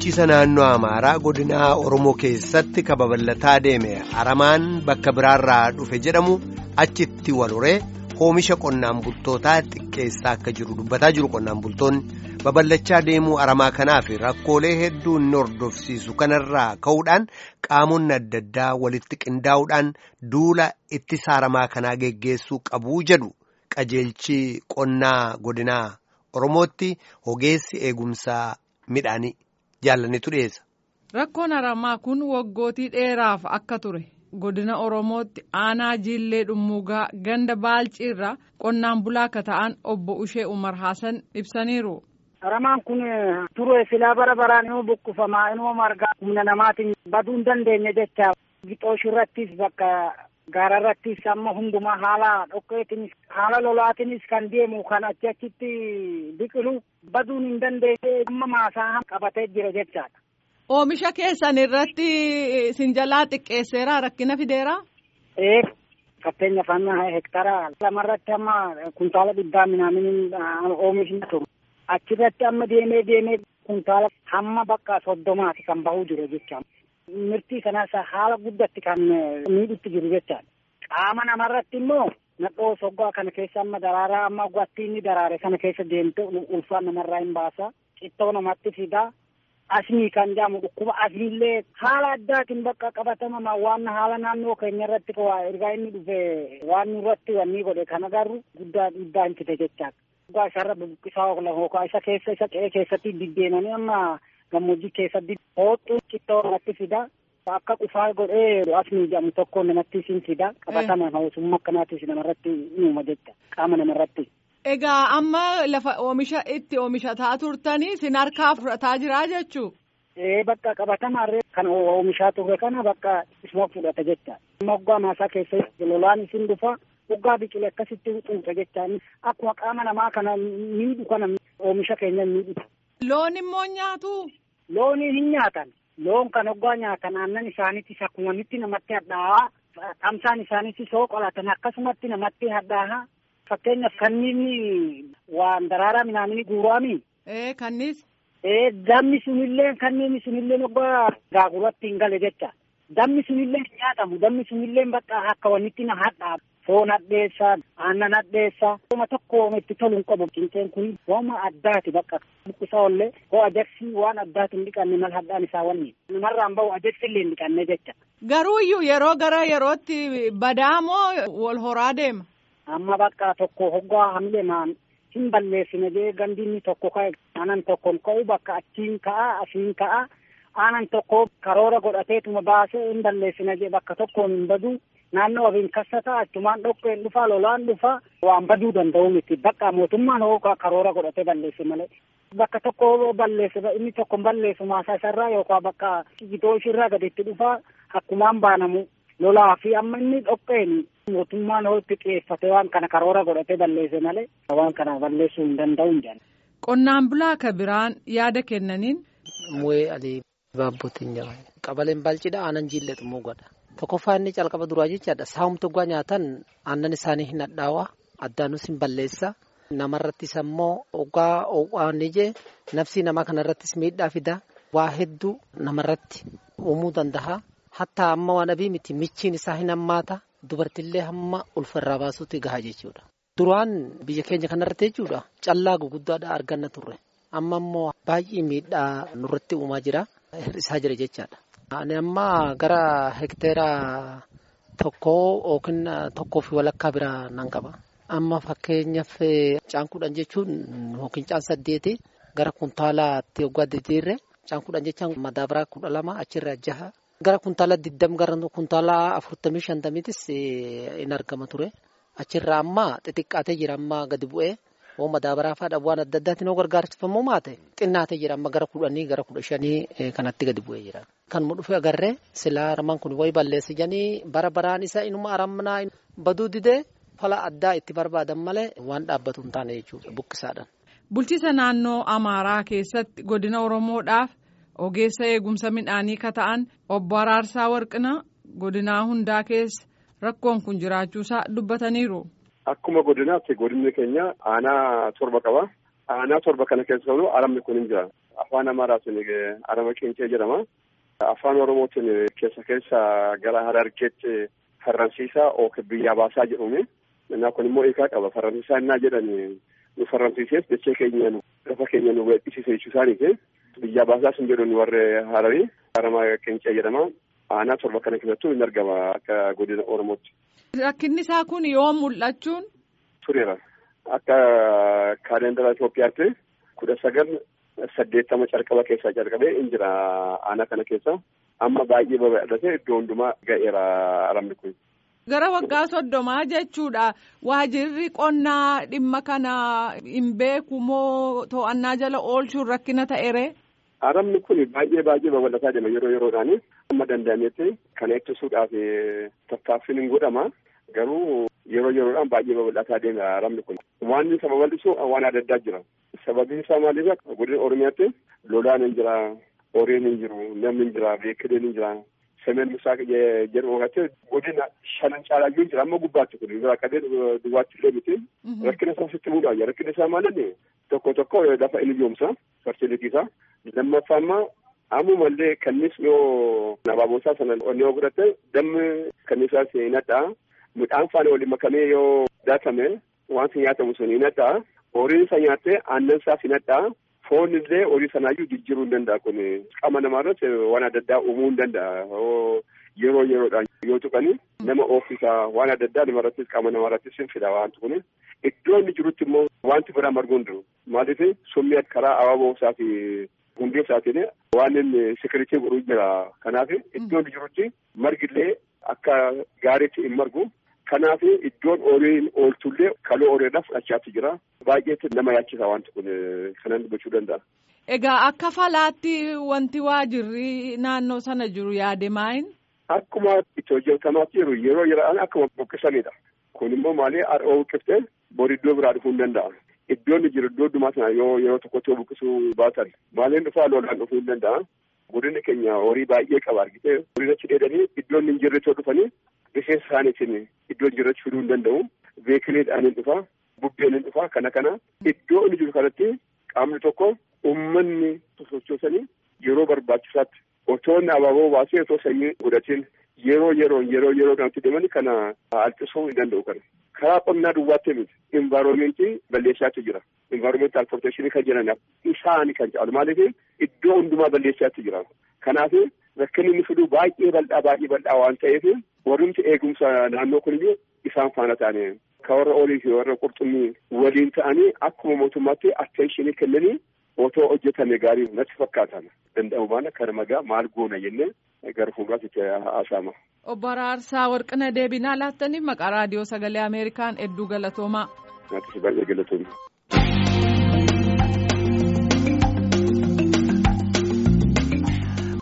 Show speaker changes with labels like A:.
A: bulchiisa naannoo Amaaraa godina Oromoo keessatti kababal'ataa deeme aramaan bakka biraarraa dhufe jedhamu achitti wal horee oomisha qonnaan bultootaa xiqqeessaa akka jiru dubbataa jiru qonnaan bultoonni babal'achaa deemuu aramaa kanaaf rakkoolee hedduu inni hordofsiisu kanarraa ka'uudhaan qaamonni adda addaa walitti qindaa'uudhaan duula ittisa aramaa kanaa geggeessuu qabuu jedhu qajeelchi qonnaa godinaa Oromootti ogeessi eegumsaa midhaanii jaallanitu dhiyeessa.
B: Rakkoon aramaa kun waggootii dheeraaf akka ture godina Oromootti aanaa Jiillee Dhummuugaa ganda Baalchiirraa qonnaan bulaa akka ta'an obbo Ushee Umar Haasan ibsaniiru.
C: Aramaan kun ture silaa bara baraan immoo buqqifamaa immoo margaa humna namaatiin baduu hin dandeenye jecha gixooshi irrattis bakka gaara irrattis amma hundumaa haala dhoqqeetinis haala lolaatinis kan deemu kan achi achitti biqilu baduun hin dandeenye amma maasaa qabatee jira jechaadha.
B: Oomisha keessan irratti sinjalaa xiqqeesseera rakkina fideera?
C: Ee fakkeenyaaf amma hektara lamarratti amma kuntaala dhibbaa minaamin oomishni ture. Achirratti amma deemee deemee kuntaala hamma bakka soddomaati kan bahuu jiru jecha. Mirtii kanas haala guddatti kan miidhutti jiru jechaadha. Qaama namarratti immoo nadhoo soggaa kana keessa amma daraaraa amma gwatti inni daraare kana keessa deemte ulfaa namarraa hin baasa. Cittoo namatti fidaa. Asmii kan jedhamu dhukkuba asmiillee haala addaatiin bakka qabatama waan haala naannoo keenya irratti ergaa inni dhufe waan nurratti wanni godhe kan agarru guddaa dhiibbaa hin fide jechaadha. Dhugaa isarra buqqisaa hookaa isa keessa isa qe'ee keessatti diddeemanii amma gammoojjii keessatti hooxxuu cittoo namatti fida. Akka qufaa godhee asmii jedhamu tokko namatti sin fida. Qabatama hawaasummaa akkanaatis namarratti uuma jecha qaama namarratti.
B: Egaa amma lafa oomisha itti oomishataa turtanii sin harkaa fudhataa jiraa jechuu?
C: Ee bakka qabatamarree kan oomishaa turre kana bakka isuma fudhata jecha. Amma waggaa maasaa keessa lolaan isin dhufa waggaa biqile akkasitti xuuxa jechaan akkuma qaama namaa kana miidhu kana oomisha keenya miidhu.
B: Loon immoo nyaatu?
C: Loonii hin nyaatan. Loon kan waggaa nyaatan aannan isaaniitis akkuma nitti namatti hadhaa'aa tamsaan isaaniitis soo qolatan akkasumatti namatti hadhaa'aa. Fakkeenyaaf kanniin waan daraaraa midhaanii guuraami.
B: Ee kannis.
C: Ee dammi sunillee kanniin sunillee waggaa gaaguratti hin gale jecha. Dammi sunillee hin nyaatamu. Dammi sunillee bakka akka wannitti na hadhaa. Foon hadheessaa, aannan hadheessaa. Wama tokko itti tolu hin qabu. Qinceen kun wama addaati bakka buqqisaa ollee hoo ajaksi waan addaati hin dhiqanne mal hadhaan isaa wanni. Namarraan bahu ajaksi illee hin dhiqanne jecha.
B: Garuu iyyuu yeroo gara yerootti badaa moo wal horaa deema?
C: amma bakka tokko hoggaa hamilemaan hin balleessine jee gandinni tokko ka'e aanan tokkon ka'u bakka achiin ka'a asiin ka'a aanan tokko karoora godhateetuma baasee hin balleessine jee bakka tokkoon hin badu naannoo wabiin kassata achumaan dhoqqeen dhufa lolaan dhufa waan baduu danda'u miti bakka mootummaan hoo karoora godhatee balleesse malee bakka tokko balleesse inni tokko balleessu maasaa isarraa yookaan bakka gitoo ishirraa gaditti dhufa akkumaan baanamu lolaa fi amma inni dhoqqeen mootummaan hootti xiyyeeffate waan kana karoora godhatee balleesse malee waan kana balleessuu hin danda'u hin jedhan.
B: Qonnaan bulaa akka biraan yaada kennaniin.
D: Mu'ee adii baabbotiin jira. Qabaleen balcidha aannan jiillee xumuu godha. Tokkoffaa inni calqaba duraa jechaadha. Saawumti dhugaa nyaatan aannan isaanii hin hadhaawaa. Addaanus hin balleessa. Namarrattis ammoo dhugaa waan ijee nafsii namaa kanarrattis miidhaa fida. Waa hedduu namarratti uumuu danda'a. Hatta amma waan abii miti michiin isaa hin hammaata. Dubartillee hamma ulfarraa baasuutti gahaa jechuudha. Duraan biyya keenya kanarratti jechuudha callaa guguddaadha arganna turre. Amma immoo baay'ee miidhaa nurratti uumaa jira. Hir'isaa jira jechaadha. Ani amma gara hekteera tokkoo yookiin tokkoo fi walakkaa biraa nan qaba. Amma fakkeenyaaf caan kudhan jechuun yookiin caan saddeeti gara kuntaalaatti waggaa diddiirre caan kudhan jechaan madaabaraa kudha lama achirra jaha. Gara kuntaala diddam gara kuntaala afurtamii shantamiitis in argama ture. Achirraa amma xixiqqaatee jira amma gadi bu'ee hoo madaabaraa fa'aadha waan adda addaatiin hoo gargaarsifamu maate xinnaatee jira amma gara kudhanii gara kudha shanii kanatti gadi bu'ee jira. Kan mu dhufe agarree silaa aramaan kun wayi balleessi janii bara baraan isa inuma aramnaa baduu didee fala addaa itti barbaadan malee waan dhaabbatu hin taane jechuudha buqqisaadhaan.
B: Bulchiisa naannoo Amaaraa keessatti godina Oromoodhaaf. ogeessa eegumsa midhaanii ka ta'an obbo Araarsaa Warqinaa godinaa hundaa keessa rakkoon kun jiraachuusaa dubbataniiru.
E: Akkuma godinaatti godinni keenya aanaa torba qaba. Aanaa torba kana keessa aramni kun hin jira. afaan Amaaraatiin arama qeencee jedhama. Afaan Oromootiin keessa keessa gara Harargeetti farransiisaa yookiin biyyaa baasaa jedhume. Innaa kun immoo hiikaa qaba. Farransiisaa innaa jedhani nu farransiisees dachee keenya lafa keenya nu weeddisiise jechuu isaaniiti. Biyyaa baasaa sun jedhuun warri Hararii arama qeencee jedhama. Aanaa torba kana keessattuu hin argama akka godina Oromootti.
B: Rakkinni isaa kun yoo mul'achuun.
E: Tureera. Akka kaalendara Itoophiyaatti kudha sagal saddeettama calqaba keessaa calqabee hin jira aanaa kana keessa. Amma baay'ee babal'atee iddoo hundumaa ga'eera aramni kun.
B: Gara waggaa soddomaa jechuudha. Waajirri qonnaa dhimma kana hin beeku moo to'annaa jala oolchuun rakkina ta'ere?
E: Aramni kun baay'ee baay'ee babal'ataa deema yeroo yeroodhaan. Amma danda'ametti kana ittisuudhaaf tattaaffiin hin godhama. Garuu yeroo yeroodhaan baay'ee babal'ataa deema aramni kun. Waan isa babal'isu waan adda addaa jira. Sababiin isaa maaliif godina Oromiyaatti lolaan hin jira, horiin hin jiru, namni hin jira, beekileen hin jira. Semeen Musaa jedhu wakati godina shanan caalaayyuu hin jira amma gubbaatti kun irraa qabee duwwaatti illee miti. Rakkina isaa sitti muudhaa rakkina isaa maalinni tokko tokko lafa inni joomsa farsilitiisa. Lammaffaa ammaa ammumallee kannis yoo abaaboosaa sana yoo godhatte dammi kannisaas hin hadhaa. Midhaan faana waliin makamee yoo daakame wanti nyaatamu sun hin hadhaa. Horiin isa nyaattee aannan isaas hin hadhaa. Foon illee horii sanaayyuu jijjiiruu hin danda'a kun qaama namaarratti waan adda addaa uumuu hin danda'a. Yeroo yeroodhaan yoo tuqani nama oofisa waan adda addaa namarrattis qaama namaarrattis hin fida wanti kun. Iddoo inni jirutti immoo wanti biraa marguu hin jiru. Maaliif summii karaa abaaboo isaa fi hundee isaatiin waan inni sikiritii godhuu jira. Kanaaf iddoo inni jirutti margillee akka gaariitti hin margu. Kanaaf iddoon horiin ooltullee kaloo horiidhaaf fudhachaatti jira. Baay'eetti nama yaachisa wanti kun kanan gochuu danda'a.
B: Egaa akka falaatti wanti waajirri naannoo sana jiru yaade maayin?
E: Akkuma itti hojjetamaatti jiru yeroo yeroodhaan akkuma buqqisanidha. Kun immoo maali har'a buqqiftee bori iddoo biraa dhufuu hin danda'a. Iddoon inni jiru iddoo dhumaa sana yoo yeroo tokkotti buqqisuu baatan maaliin dhufaa lolaan dhufuu hin danda'a. Godinni keenya horii baay'ee qaba argitee horii achi dheedanii iddoon hin jirre dhufanii rifeensa isaaniitiin iddoo jirratti fiduu hin danda'u. Beekileedhaan hin dhufa. Bubbeen hin dhufa. Kana kana iddoo inni jiru kanatti qaamni tokko uummanni sochoosanii yeroo barbaachisaatti otoo inni abaaboo baasee otoo sanyii godhatiin yeroo yeroon yeroo yeroo kanatti deemanii kana alqisuu hin danda'u kana. Karaa qonnaa duwwaatti miti. Invaaroomentii balleessaatti jira. Invaaroomentii alporteeshinii kan jedhan isaani kan caalu maaliif iddoo hundumaa balleessaatti jira. Kanaaf rakkinni inni fidu baay'ee bal'aa baay'ee bal'aa waan ta'eef warrumti eegumsa naannoo kuniyyuu isaan faana ta'anii ka warra olii fi warra qurxummii waliin ta'anii akkuma mootummaatti atteenshinii kennanii otoo hojjetame gaarii natti fakkaatan danda'u baana kana magaa maal goona jennee gara fuulduraatti itti haasa'ama.
B: Obbo Araarsaa Warqina deebinaa laattaniif maqaa raadiyoo sagalee Ameerikaan hedduu galatoomaa.
E: Naatis baay'ee galatoomaa.